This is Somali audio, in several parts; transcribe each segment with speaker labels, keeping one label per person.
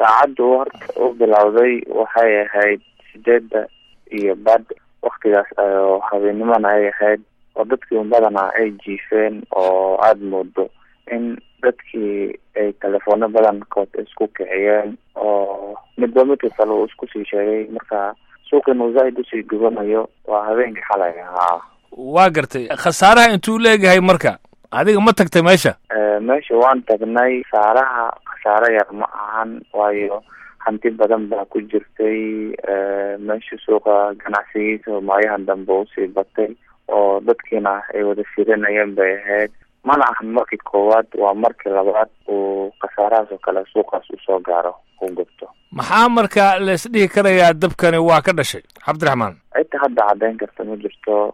Speaker 1: saacaddu horta u bilowday waxay ahayd sideedda iyo bad waktigaas oo habeennimona ay ahayd oo dadkii badanaa ay jiifeen oo aada moodo in dadkii ay telefoona badankood isku kiciyeen oo midba midka kale uu isku sii sheegay marka suuqin uu zaaid usii gubanayo waa habeenkii xalay ahaa
Speaker 2: waa gartay khasaaraha intuu leegahay marka adiga ma tagtay meesha
Speaker 1: meesha waan tagnay saaraha khasaare yar ma ahan waayo hanti badan baa ku jirtay meesha suuqa ganacsigiisa maayahan dambe usii batay oo dadkiina ay wada firinayeen bay ahayd mana ahan markii koowaad waa markii labaad uu khasaarahaas oo kale suuqaas usoo gaaro u gubto
Speaker 2: maxaa marka lays dhihi karayaa dabkani waa ka dhashay cabdiraxmaan
Speaker 1: cidta hadda caddeyn karta ma jirto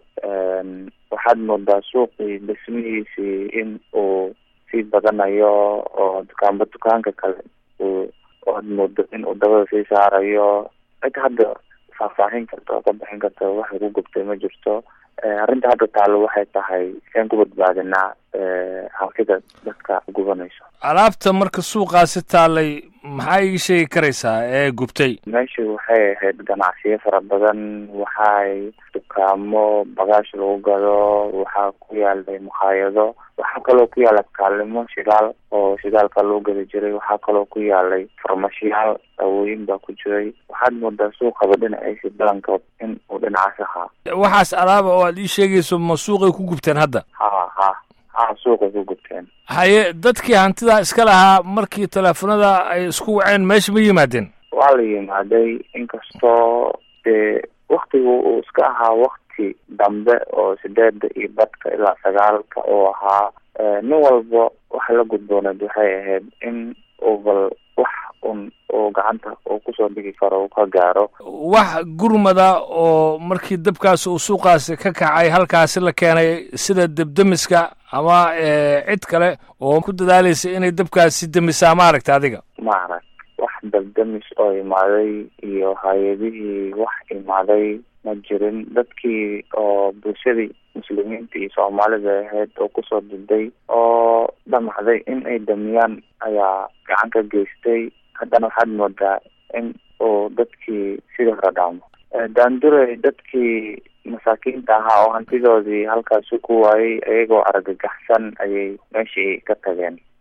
Speaker 1: waxaad moodaa suuqii dhismihiisii in uu sii badanayo oo dukaanba dukaanka kale uu oad moodo in uu dabada sii saarayo cid hadda faahfaahin karta oo ka bixin karta waxay ku gubtay ma jirto arrinta hadda taalo waxay tahay seen ku badbaadinaa halkida dadka gubanayso
Speaker 2: alaabta marka suuqaasi taalay maxaa ii sheegi karaysaa ee gubtay
Speaker 1: meesha waxay ahayd ganacsiyo fara badan waxay dukaamo bagaash lagu gado waxaa ku yaalay makhaayado waxaa kaloo ku yaala kaalimo shidaal oo shidaalka loo gadi jiray waxaa kaloo ku yaalay farmashiyaal dawooyin baa ku jiray waxaad moodaa suuqaba dhinaciisi balankood in uu dhinacaas ahaa
Speaker 2: waxaas alaaba oo aad ii sheegayso ma suuqay ku gubteen hadda
Speaker 1: ha ha ha suuqay ku gubteen
Speaker 2: haye dadkii hantidaa iska lahaa markii teleefonada ay isku waceen meesha ma yimaadeen
Speaker 1: waa la yimaaday inkastoo dee waktigu uu iska ahaa wakti dambe oo sideeda iyo badka ilaa sagaalka uu ahaa nin walba waxa la gudbooneed waxay ahayd in uu bal wax un uu gacanta uu kusoo dhigi karo uu ka gaaro
Speaker 2: wax gurmada oo markii dabkaasi uu suuqaasi ka kacay halkaasi la keenay sida debdemiska ama cid kale oo ku dadaalaysa inay dabkaasi demisaa ma aragta adiga
Speaker 1: ma arag wax dabdemis oo imaaday iyo hay-adihii wax imaaday ma jirin dadkii oo bulshadii muslimiinta iyo soomaalida ahayd oo kusoo diday oo dhamacday in ay damiyaan ayaa gacan ka geystay haddana waxaad moodaa in uu dadkii sidii hore dhaamo daanduray dadkii masaakiinta ahaa oo hantidoodii halkaasi ku waayay iyagoo argagaxsan ayay meeshii ka tageen